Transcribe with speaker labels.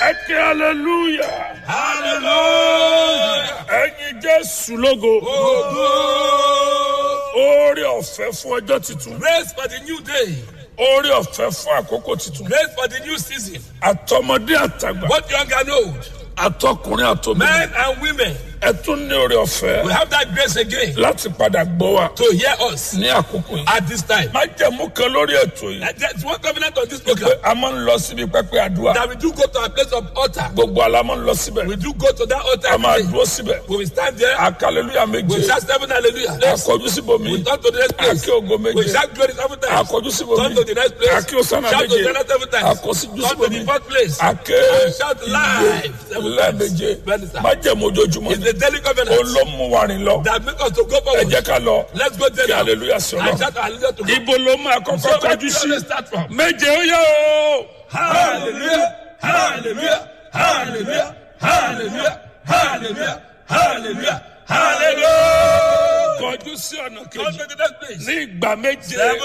Speaker 1: ẹ kí hallelujah
Speaker 2: Hallelujah.
Speaker 1: ẹyin jésù lógo
Speaker 2: Ogo.
Speaker 1: oore ọ̀fẹ́ fún ọjọ́ tuntun
Speaker 2: Grace for the new day.
Speaker 1: oore ọ̀fẹ́ fún àkókò tuntun
Speaker 2: Grace for the new season.
Speaker 1: àtọmọdé àtàgbà
Speaker 2: Both young and old.
Speaker 1: àtọkùnrin àtọmọdé
Speaker 2: Men and women.
Speaker 1: ẹ tún ní oore ọ̀fẹ́
Speaker 2: We have that grace again
Speaker 1: láti padà gbọ́ wa
Speaker 2: to hear us
Speaker 1: ní àkókò yìí
Speaker 2: at this time.
Speaker 1: má jẹ̀mú kan lórí ètò yìí
Speaker 2: And There's one covenant on this
Speaker 1: pé
Speaker 2: program
Speaker 1: a máa ń lọ síbi pẹpẹ àdúrà
Speaker 2: that we do go to a place of altar.
Speaker 1: gbogbo ala máa ń lọ síbẹ̀
Speaker 2: We do go to that altar.
Speaker 1: a máa
Speaker 2: every day.
Speaker 1: dúró síbẹ̀
Speaker 2: We will stand there.
Speaker 1: akaleluya
Speaker 2: We
Speaker 1: méje
Speaker 2: shout seven hallelujah.
Speaker 1: akọjú síbòmí
Speaker 2: We turn to the next place.
Speaker 1: akí ògo
Speaker 2: We
Speaker 1: méje
Speaker 2: shout glory seven times.
Speaker 1: akọjú síbòmí
Speaker 2: Turn to the next place.
Speaker 1: akí òsánà
Speaker 2: Shout to
Speaker 1: méje
Speaker 2: the next seven times.
Speaker 1: akọsíjú
Speaker 2: Turn to
Speaker 1: síbòmí
Speaker 2: the fourth place.
Speaker 1: ake
Speaker 2: And shout live seven
Speaker 1: lẹ́ẹ̀méje
Speaker 2: times.
Speaker 1: má jẹ̀mú ojoojúmọ́
Speaker 2: It's the daily covenant
Speaker 1: olómú wa rìn lọ
Speaker 2: that make us to go
Speaker 1: ẹ
Speaker 2: forward.
Speaker 1: jẹ́ ká lọ
Speaker 2: Let's go there
Speaker 1: kí
Speaker 2: now.
Speaker 1: hallelujah sọ
Speaker 2: And
Speaker 1: lọ.
Speaker 2: shout hallelujah to God.
Speaker 1: ibo ló máa kọ́kọ́
Speaker 2: So where
Speaker 1: kọjú
Speaker 2: do you
Speaker 1: sí
Speaker 2: want to start from?
Speaker 1: méje ó yẹ o.
Speaker 2: Hallelujah, hallelujah, hallelujah, hallelujah, hallelujah, hallelujah, hallelujah.
Speaker 1: kọjú sí ọ̀nà
Speaker 2: Go
Speaker 1: kejì
Speaker 2: to the next place.
Speaker 1: ní ìgbà méje
Speaker 2: Seven